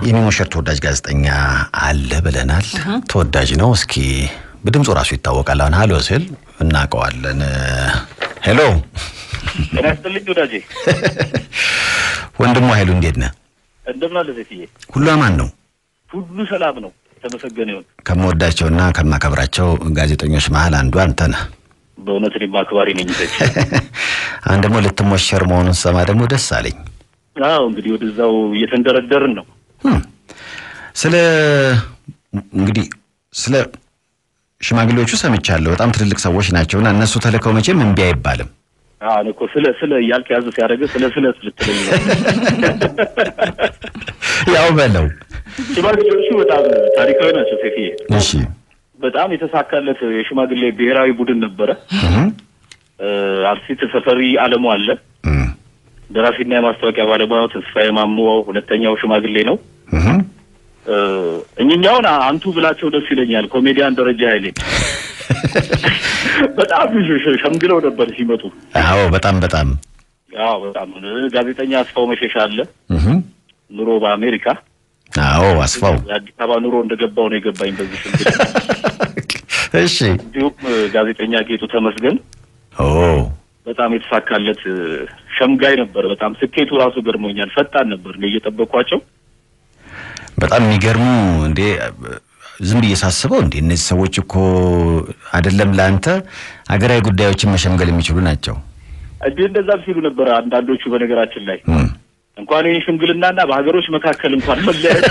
የሚሞሸር ተወዳጅ ጋዜጠኛ አለ ብለናል። ተወዳጅ ነው። እስኪ በድምፁ ራሱ ይታወቃል። አሁን ሀሎ ስል እናውቀዋለን። ሄሎ ጤና ይስጥልኝ ወዳጄ። ወንድሙ ኃይሉ እንዴት ነህ? እንደምን አለ ሴትዬ? ሁሉ አማን ነው? ሁሉ ሰላም ነው። ተመሰገነ ይሁን። ከምወዳቸውና ከማከብራቸው ጋዜጠኞች መሀል አንዱ አንተ ነህ። በእውነት እኔም አክባሪ ነኝ ሴት። አሁን ደግሞ ልትሞሸር መሆኑን ሰማ ደግሞ ደስ አለኝ። አዎ እንግዲህ ወደዛው እየተንደረደርን ነው። ስለ እንግዲህ ስለ ሽማግሌዎቹ ሰምቻለሁ። በጣም ትልልቅ ሰዎች ናቸውና እነሱ ተልከው መቼም እምቢ አይባልም። አዎ እኔ እኮ ስለ ስለ እያልክ ያዝ ሲያደርግህ ስለ ስለ ልትለኝ ነው። ያው በለው ሽማግሌዎቹ በጣም ታሪካዊ ናቸው ሴትዬ። እሺ። በጣም የተሳካለት የሽማግሌ ብሔራዊ ቡድን ነበረ። እህ አርቲስት ተፈሪ አለሙ አለ። እህ ደራሲና የማስታወቂያ ባለሙያው ተስፋዬ ማሞ ሁለተኛው ሽማግሌ ነው። እህ እኝኛውን አንቱ ብላቸው ደስ ይለኛል። ኮሜዲያን ደረጃ ኃይሌ በጣም ሸ- ሸምግለው ነበር ሲመጡ። አዎ በጣም በጣም አዎ በጣም ጋዜጠኛ አስፋው መሸሻ አለ። እህ ኑሮ በአሜሪካ አዎ አስፋው የአዲስ አበባ ኑሮ እንደገባው ነው የገባኝ በዚህ ሽምግል። እሺ እንዲሁም ጋዜጠኛ ጌጡ ተመስገን ኦ በጣም የተሳካለት ሸምጋይ ነበር። በጣም ስኬቱ ራሱ ገርሞኛል። ፈጣን ነበር እኔ እየጠበቅኳቸው በጣም የሚገርሙ እንዴ ዝም ብዬ ሳስበው እንዴ እነዚህ ሰዎች እኮ አይደለም ለአንተ ሀገራዊ ጉዳዮችን መሸምገል የሚችሉ ናቸው። እንዲህ እንደዛም ሲሉ ነበር አንዳንዶቹ። በነገራችን ላይ እም። እንኳን ይህ ሽምግልናና በሀገሮች መካከል እንኳን መለያየት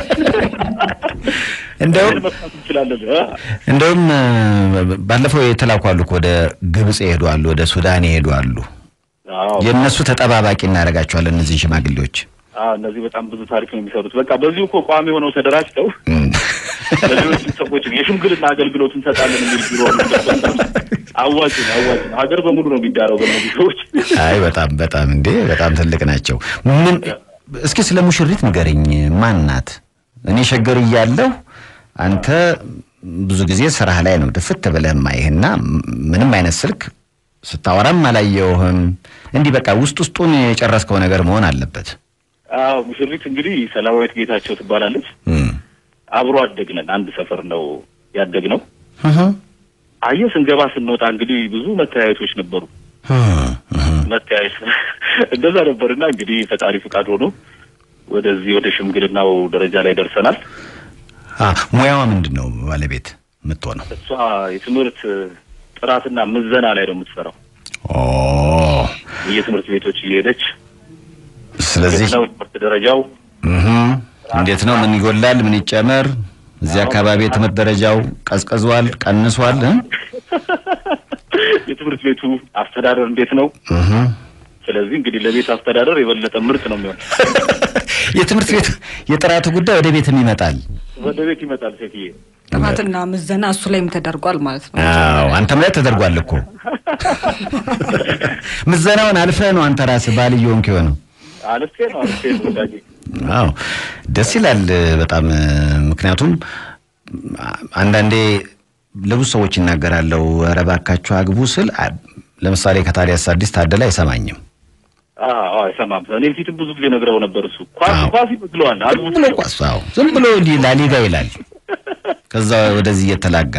እንደውም መስራት እንችላለን እ? እንደውም እ፣ ባለፈው የተላኩ አሉ እኮ ወደ ግብጽ ይሄዱ አሉ፣ ወደ ሱዳን ይሄዱ አሉ። አዎ የእነሱ ተጠባባቂ እናደርጋቸዋለን እነዚህ ሽማግሌዎች። አዎ እነዚህ በጣም ብዙ ታሪክ ነው የሚሰሩት። በቃ በዚሁ እኮ ቋሚ ሆነው ተደራጅተው እም። ለሌሎች ሰዎች የሽምግልና አገልግሎት እንሰጣለን የሚል ቢሮ አዋጭ ነው አዋጭ ነው። ሀገር በሙሉ ነው የሚዳረው በእነዚህ ሰዎች። አይ በጣም በጣም እንዴ በጣም ትልቅ ናቸው። ምን እስኪ ስለ ሙሽሪት ንገረኝ። ማን ናት? እኔ ሸገር እያለሁ አንተ ብዙ ጊዜ ስራህ ላይ ነው ድፍት ብለህ ማይህና ምንም አይነት ስልክ ስታወራም አላየውህም። እንዲህ በቃ ውስጥ ውስጡን የጨረስከው ነገር መሆን አለበት። አዎ ሙሽሪት እንግዲህ ሰላማዊት ጌታቸው ትባላለች። እም። አብሮ አደግነን አንድ ሰፈር ነው ያደግነው። እህ አየህ ስንገባ ስንወጣ እንግዲህ ብዙ መተያየቶች ነበሩ። እህ እህ መተያየት እንደዛ ነበርና እንግዲህ ፈጣሪ ፍቃድ ሆኖ ወደዚህ ወደ ሽምግልናው ደረጃ ላይ ደርሰናል። አ ሙያዋ ምንድን ነው ባለቤት የምትሆነው? እሷ የትምህርት ጥራትና ምዘና ላይ ነው የምትሰራው። ኦ የትምህርት ቤቶች እየሄደች ስለዚህ ነው ትምህርት ደረጃው እህ እንዴት ነው? ምን ይጎላል? ምን ይጨመር? እዚህ አካባቢ የትምህርት ደረጃው ቀዝቅዟል፣ ቀንሷል? እ? የትምህርት ቤቱ አስተዳደር እንዴት ነው? እህ ስለዚህ እንግዲህ ለቤት አስተዳደር የበለጠ ምርጥ ነው የሚሆን። የትምህርት ቤት የጥራቱ ጉዳይ ወደ ቤትም ይመጣል። ወደ ቤት ይመጣል ሴትዬ። ጥናትና ምዘና እሱ ላይም ተደርጓል ማለት ነው። አዎ አንተም ላይ ተደርጓል እኮ ምዘናውን አልፈህ ነው አንተ ራስህ ባል እየሆንክ የሆነው። አልፌ ነው አልፌ ነው ወዳጄ። አዎ ደስ ይላል በጣም ምክንያቱም አንዳንዴ ለብዙ ሰዎች ይናገራለሁ፣ ኧረ እባካችሁ አግቡ ስል አ- ለምሳሌ ከታዲያስ አዲስ ታደለ አይሰማኝም። አዎ አይሰማም። እኔ ፊትም ብዙ ጊዜ ነግረው ነበር። እሱ ኳስ አዎ። ኳስ ይመስለዋል አሉ ዝም ብሎ ቋስ አዎ ዝም ብሎ እንዲህ ላሊጋ ይላል። ከዛ ወደዚህ እየተላጋ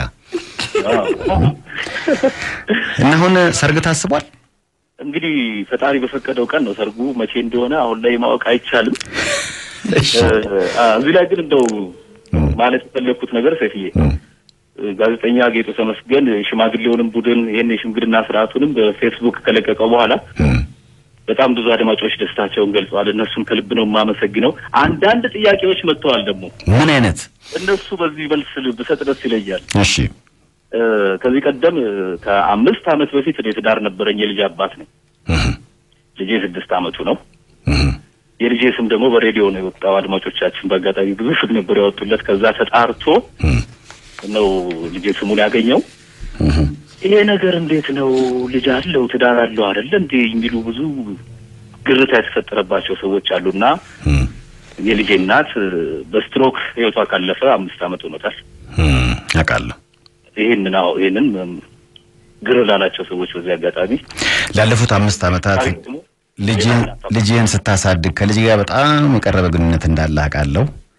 እና አሁን ሰርግ ታስቧል። እንግዲህ ፈጣሪ በፈቀደው ቀን ነው ሰርጉ። መቼ እንደሆነ አሁን ላይ ማወቅ አይቻልም። እሺ እ፣ እዚህ ላይ ግን እንደው ማለት የፈለግኩት ነገር ሰፊዬ ጋዜጠኛ ጌጡ ተመስገን ሽማግሌውንም ቡድን ይህን የሽምግልና ስርዓቱንም በፌስቡክ ከለቀቀው በኋላ እም፣ በጣም ብዙ አድማጮች ደስታቸውን ገልጸዋል። እነሱን ከልብ ነው የማመሰግነው። አንዳንድ ጥያቄዎች መጥተዋል ደግሞ ምን አይነት እነሱ በዚህ መልስ ብሰጥ ደስ ይለኛል። እሺ እ፣ ከዚህ ቀደም እ፣ ከአምስት ዓመት በፊት እኔ ትዳር ነበረኝ። የልጅ አባት ነኝ። እህ፣ ልጄ ስድስት ዓመቱ ነው። እህ፣ የልጄ ስም ደግሞ በሬዲዮ ነው የወጣው። አድማጮቻችን በአጋጣሚ ብዙ ስም ነበር ያወጡለት። ከዛ ተጣርቶ እህ፣ ነው ልጄ ስሙን ያገኘው። እህ። ይሄ ነገር እንዴት ነው? ልጅ አለው ትዳር አለው አይደለ እንዴ የሚሉ ብዙ ግርታ የተፈጠረባቸው ሰዎች አሉና እም፣ የልጄ እናት እ፣ በስትሮክ ህይወቷ ካለፈ አምስት ዓመት ሆኖታል። እም፣ አውቃለሁ። ይህንን አዎ ይህንን እም፣ ግር ላላቸው ሰዎች በዚህ አጋጣሚ ላለፉት አምስት ዓመታት ታሪክ ደግሞ ልጅህን ልጅህን ስታሳድግ ከልጅ ጋር በጣም የቀረበ ግንኙነት እንዳለ አውቃለሁ።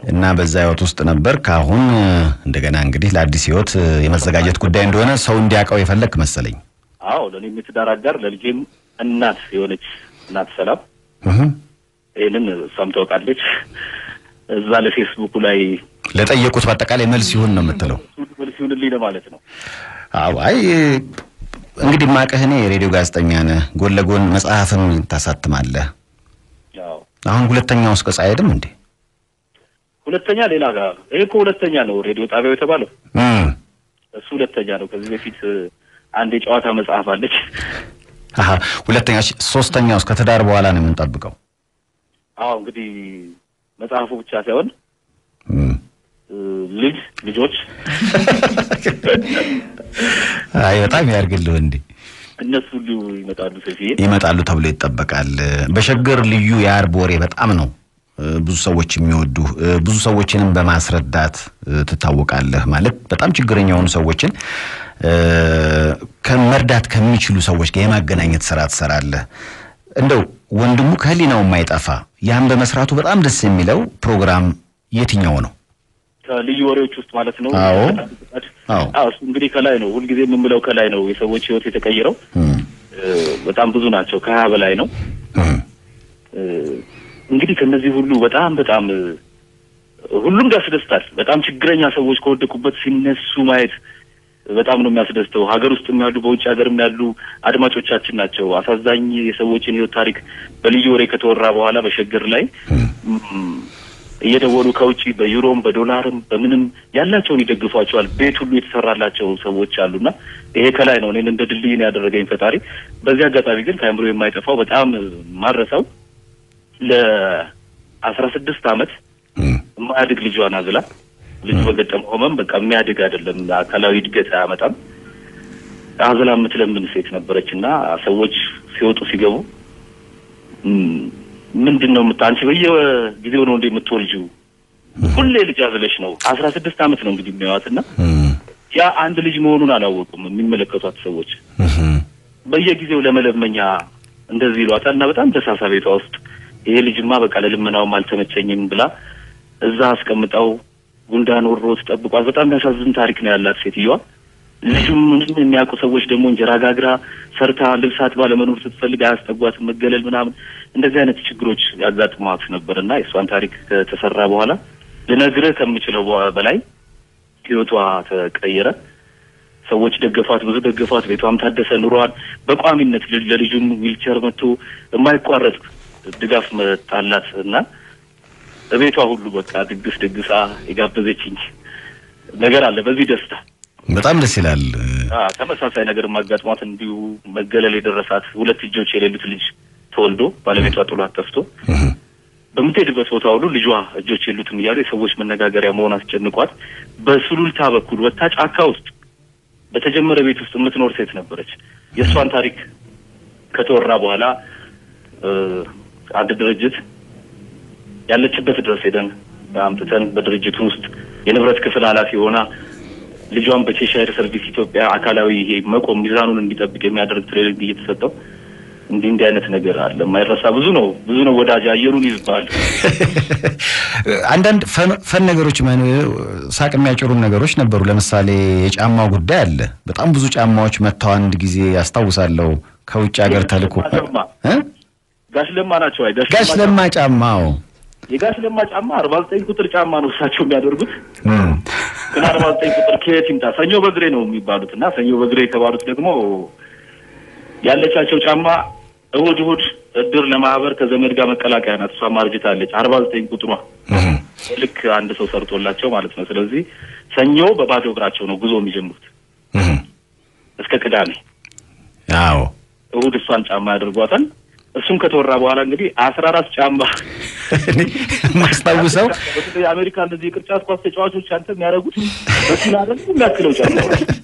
እና በዛ ህይወት ውስጥ ነበር። ከአሁን እንደገና እንግዲህ ለአዲስ ህይወት የመዘጋጀት ጉዳይ እንደሆነ ሰው እንዲያውቀው የፈለግ መሰለኝ። አዎ ለእኔም የትዳር አጋር ለልጄም እናት የሆነች እናት ሰላም እህ። ይህንን እሷም ታውቃለች። እዛ ለፌስቡኩ ላይ ለጠየቁት በአጠቃላይ መልስ ይሁን ነው የምትለው። መልስ ይሁንልኝ ለማለት ነው። አዎ አይ እንግዲህ ማቀህ እኔ የሬዲዮ ጋዜጠኛ ነህ፣ ጎን ለጎን መጽሐፍም ታሳትማለህ። ያው አሁን ሁለተኛው እስከ አይሄድም እንዴ? ሁለተኛ ሌላ ጋር ይሄ እኮ ሁለተኛ ነው ሬዲዮ ጣቢያው የተባለው እም። እሱ ሁለተኛ ነው። ከዚህ በፊት እ፣ አንድ የጨዋታ መጽሐፍ አለች። አሀ ሁለተኛ እሺ፣ ሶስተኛው እስከ ትዳር በኋላ ነው የምንጠብቀው። አዎ እንግዲህ መጽሐፉ ብቻ ሳይሆን እም። እ፣ ልጅ ልጆች አይ በጣም ያርግልህ እንዴ እነሱ ሁሉ ይመጣሉ። ሰፊዬ ይመጣሉ ተብሎ ይጠበቃል። በሸገር ልዩ የአርብ ወሬ በጣም ነው እ፣ ብዙ ሰዎች የሚወዱ እ፣ ብዙ ሰዎችንም በማስረዳት እ፣ ትታወቃለህ። ማለት በጣም ችግረኛ የሆኑ ሰዎችን እ፣ ከመርዳት ከሚችሉ ሰዎች ጋር የማገናኘት ስራ ትሰራለህ። እንደው ወንድሙ ከህሊናው የማይጠፋ ያን በመስራቱ በጣም ደስ የሚለው ፕሮግራም የትኛው ነው? ከልዩ ወሬዎች ውስጥ ማለት ነው። አዎ። አዎ። አዎ እሱ እንግዲህ ከላይ ነው። ሁልጊዜ የምንለው ከላይ ነው። የሰዎች ህይወት የተቀየረው እም፣ እ፣ በጣም ብዙ ናቸው። ከሀያ በላይ ነው። እም፣ እ፣ እንግዲህ ከነዚህ ሁሉ በጣም በጣም እ፣ ሁሉም ያስደስታል። በጣም ችግረኛ ሰዎች ከወደቁበት ሲነሱ ማየት በጣም ነው የሚያስደስተው። ሀገር ውስጥም ያሉ በውጭ ሀገርም ያሉ አድማጮቻችን ናቸው። አሳዛኝ የሰዎችን ህይወት ታሪክ በልዩ ወሬ ከተወራ በኋላ በሸገር ላይ እም፣ እየደወሉ ከውጭ በዩሮም በዶላርም በምንም ያላቸውን ይደግፏቸዋል። ቤት ሁሉ የተሰራላቸው ሰዎች አሉና ይሄ ከላይ ነው እኔን እንደ ድልድይ ነው ያደረገኝ ፈጣሪ። በዚህ አጋጣሚ ግን ከአእምሮ የማይጠፋው በጣም ማረሰው ለአስራ ስድስት አመት እም፣ የማያድግ ልጇን አዝላ ልጁ በገጠመው ህመም በቃ የሚያድግ አይደለም፣ አካላዊ እድገት አያመጣም። አዝላ የምትለምን ሴት ነበረች እና ሰዎች ሲወጡ ሲገቡ እም፣ ምንድን ነው የምታ አንቺ በየጊዜው ነው እንደ የምትወልጂው ሁሌ ልጅ አዝለሽ ነው። አስራ ስድስት አመት ነው እንግዲህ የሚያዋት እና እም፣ ያ አንድ ልጅ መሆኑን አላወቁም የሚመለከቷት ሰዎች እም፣ በየጊዜው ለመለመኛ እንደዚህ ይሏታል እና በጣም ደሳሳ ቤቷ ውስጥ ይሄ ልጅማ በቃ ለልመናውም አልተመቸኝም ብላ እዛ አስቀምጠው ጉንዳን ወሮት ጠብቋት። በጣም የሚያሳዝን ታሪክ ነው ያላት ሴትዮዋ። ልጁም ምንም የሚያውቁ ሰዎች ደግሞ እንጀራ ጋግራ ሰርታ ልብስ አጥባ ለመኖር ስትፈልግ አያስጠጓትም፣ መገለል ምናምን እንደዚህ አይነት ችግሮች ያጋጥሟት ነበር እና የእሷን ታሪክ ከተሰራ በኋላ ልነግርህ ከምችለው በላይ ህይወቷ ተቀየረ። ሰዎች ደገፏት፣ ብዙ ደገፏት። ቤቷም ታደሰ፣ ኑሯን በቋሚነት ል- ለልጁም ዊልቸር መጥቶ የማይቋረጥ ድጋፍ መጣላት እና በቤቷ ሁሉ በቃ ድግስ ደግሳ የጋበዘችኝ ነገር አለ። በዚህ ደስታ በጣም ደስ ይላል። አ፣ ተመሳሳይ ነገር ማጋጥሟት እንዲሁ መገለል የደረሳት ሁለት እጆች የሌሉት ልጅ ተወልዶ ባለቤቷ ጥሏት ጠፍቶ እም፣ በምትሄድበት ቦታ ሁሉ ልጇ እጆች የሉትም እያሉ የሰዎች መነጋገሪያ መሆን አስጨንቋት በሱሉልታ በኩል ወጥታ ጫካ ውስጥ በተጀመረ ቤት ውስጥ የምትኖር ሴት ነበረች። የእሷን ታሪክ ከተወራ በኋላ እ፣ አንድ ድርጅት ያለችበት ድረስ ሄደን አምጥተን በድርጅቱ ውስጥ የንብረት ክፍል ኃላፊ ሆና ልጇን በቼሻይር ሰርቪስ ኢትዮጵያ አካላዊ ይሄ መቆም ሚዛኑን እንዲጠብቅ የሚያደርግ ትሬኒንግ እየተሰጠው እንዲህ እንዲህ አይነት ነገር አለ። የማይረሳ ብዙ ነው ብዙ ነው ወዳጅ አየሩን ይዝባል። አንዳንድ ፈን- ፈን ነገሮች ማን- ሳቅ የሚያጭሩን ነገሮች ነበሩ። ለምሳሌ የጫማው ጉዳይ አለ። በጣም ብዙ ጫማዎች መጥተው አንድ ጊዜ ያስታውሳለሁ ከውጭ ሀገር ተልኮ እ? ጋሽ ለማ ናቸው። አይ ጋሽ ለማ ጫማው የጋሽ ለማ ጫማ አርባ ዘጠኝ ቁጥር ጫማ ነው እሳቸው የሚያደርጉት። እም፣ ግን አርባ ዘጠኝ ቁጥር ከየት ይምጣ? ሰኞ በግሬ ነው የሚባሉት እና ሰኞ በግሬ የተባሉት ደግሞ ያለቻቸው ጫማ እሁድ እሁድ እድር ለማህበር ከዘመድ ጋር መቀላቀያ ናት። እሷ ማርጅታለች። አርባ ዘጠኝ ቁጥሯ እም፣ ልክ አንድ ሰው ሰርቶላቸው ማለት ነው። ስለዚህ ሰኞ በባዶ እግራቸው ነው ጉዞ የሚጀምሩት እም፣ እስከ ቅዳሜ። አዎ እሁድ እሷን ጫማ ያደርጓታል። እሱም ከተወራ በኋላ እንግዲህ አስራ አራት ጫማ እኔ የማስታውሰው በተለይ የአሜሪካ እነዚህ የቅርጫት ኳስ ተጫዋቾች አንተ የሚያደርጉት በሲል አይደል የሚያክለው ጫማ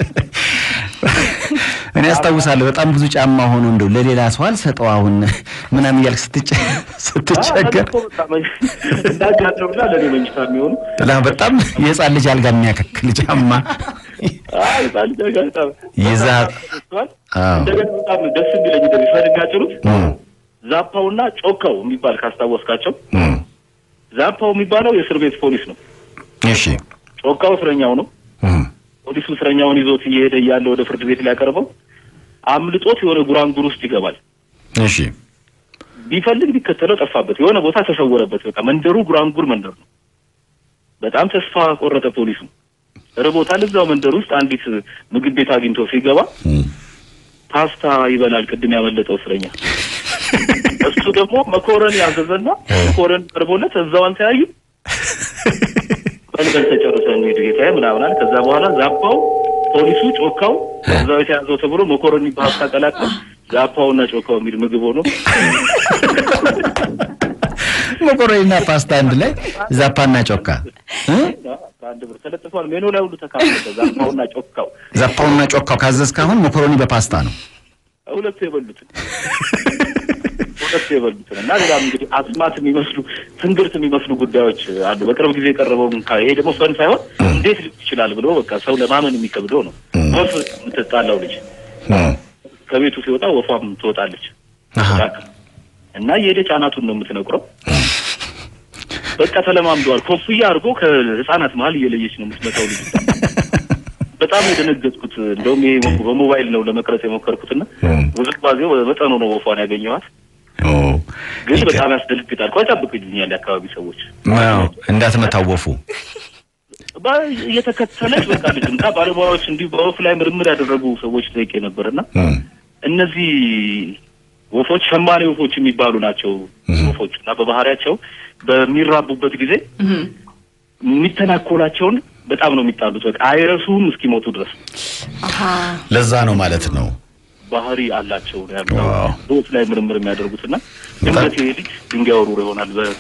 እኔ አስታውሳለሁ በጣም ብዙ ጫማ ሆኖ እንደው ለሌላ ሰው አልሰጠው አሁን ምናምን እያልክ ስትጨ ስትቸገር እንዳጋለውና ለእኔ መኝታ የሚሆኑ ላ በጣም የህፃን ልጅ አልጋ የሚያከክል ጫማ አይ ህፃን ልጅ አጋጣ ይዛ አዎ እንደገና በጣም ደስ የሚለኝ እንደዚህ ፈን የሚያጭሩት እም፣ ዛፓውና ጮካው የሚባል ካስታወስካቸው እም፣ ዛፓው የሚባለው የእስር ቤት ፖሊስ ነው። እሺ ጮካው እስረኛው ነው። እም፣ ፖሊሱ እስረኛውን ይዞት እየሄደ እያለ ወደ ፍርድ ቤት ሊያቀርበው አምልጦት የሆነ ጉራንጉር ውስጥ ይገባል። እሺ ቢፈልግ ቢከተለው ጠፋበት። የሆነ ቦታ ተሰወረበት። በቃ መንደሩ ጉራንጉር መንደር ነው። በጣም ተስፋ ቆረጠ ፖሊሱ። ርቦታል። እዛው መንደር ውስጥ አንዲት ምግብ ቤት አግኝቶ ሲገባ እም፣ ፓስታ ይበላል ቅድም ያመለጠው እስረኛ። እሱ ደግሞ መኮረን ያዘዘና መኮረን ቀርቦለት እዛው አንተያዩ በልበል ተጨርሰ እንሂድ ጌታዬ ምናምን አለ። ከዛ በኋላ ዛፓው ፖሊሱ ጮካው እዛው የተያዘው ተብሎ መኮረኒ በሀብታ ቀላቅለው ዛፓውና ጮካው የሚል ምግብ ሆኖ መኮረኒና ፓስታ አንድ ላይ ዛፓና ጮካ እ? በአንድ ብር ተለጥፏል። ሜኑ ላይ ሁሉ ተካፈለ። ዛፓውና ጮካው ዛፓውና ጮካው ካዘዝክ አሁን መኮረኒ በፓስታ ነው። ሁለቱ የበሉትን ሁለቱ የበሉትን እና ሌላም እንግዲህ አስማት የሚመስሉ ትንግርት የሚመስሉ ጉዳዮች አሉ። በቅርብ ጊዜ የቀረበው እንካ- ይሄ ደግሞ ፈን ሳይሆን እንዴት ሊሆን ይችላል ብሎ በቃ ሰው ለማመን የሚከብደው ነው። ወፍ የምትጣላው ልጅ እም፣ ከቤቱ ሲወጣ ወፏም ትወጣለች አሃ። እና የሄደች አናቱን ነው የምትነቁረው። በቃ ተለማምደዋል። ኮፍያ አድርጎ ከህፃናት መሀል እየለየች ነው የምትመጣው ልጅ። በጣም የደነገጥኩት እንደውም ይሄ በሞባይል ነው ለመቅረጽ የሞከርኩትና እም፣ ውዝባዜው በመጠኑ ነው ወፏን ያገኘዋት። ኦ፣ ግን ይገ- በጣም ያስደነግጣል። ቆይ ጠብቅልኛል የአካባቢ ሰዎች አዎ፣ እንዳትመታወፉ በ- እየተከተለች በቃ ልጅ እና ባለሙያዎች እንዲሁ በወፍ ላይ ምርምር ያደረጉ ሰዎች ጠይቄ ነበርና እም፣ እነዚህ ወፎች ሸማኔ ወፎች የሚባሉ ናቸው። ወፎች እና በባህሪያቸው በሚራቡበት ጊዜ የሚተናኮላቸውን በጣም ነው የሚጣሉት። በቃ አይረሱም እስኪሞቱ ድረስ አሀ ለዛ ነው ማለት ነው። ባህሪ አላቸው ነው ያሉት። ዋው። በወፍ ላይ ምርምር የሚያደርጉትና ድንገት ይሄ ልጅ ድንጋይ ወርውሮ ይሆናል በ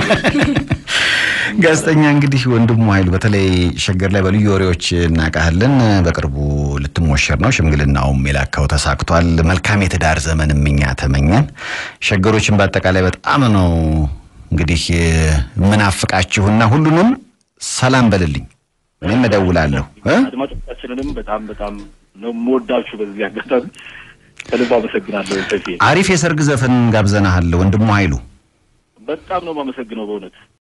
ጋዜጠኛ እንግዲህ ወንድሙ ኃይሉ በተለይ ሸገር ላይ በልዩ ወሬዎች እናውቃለን። በቅርቡ ልትሞሸር ነው። ሽምግልናውም የላካው ተሳክቷል። መልካም የትዳር ዘመን እምኛ ተመኘን። ሸገሮችን በአጠቃላይ በጣም ነው እንግዲህ ምናፍቃችሁና ሁሉንም ሰላም በልልኝ። እኔም እደውላለሁ እ? አድማጮቻችንንም በጣም በጣም ነው የምወዳችሁ። በዚህ አጋጣሚ ከልብ አመሰግናለሁ። ሰፊ አሪፍ የሰርግ ዘፈን ጋብዘናሃል ወንድሙ ኃይሉ። በጣም ነው የማመሰግነው በእውነት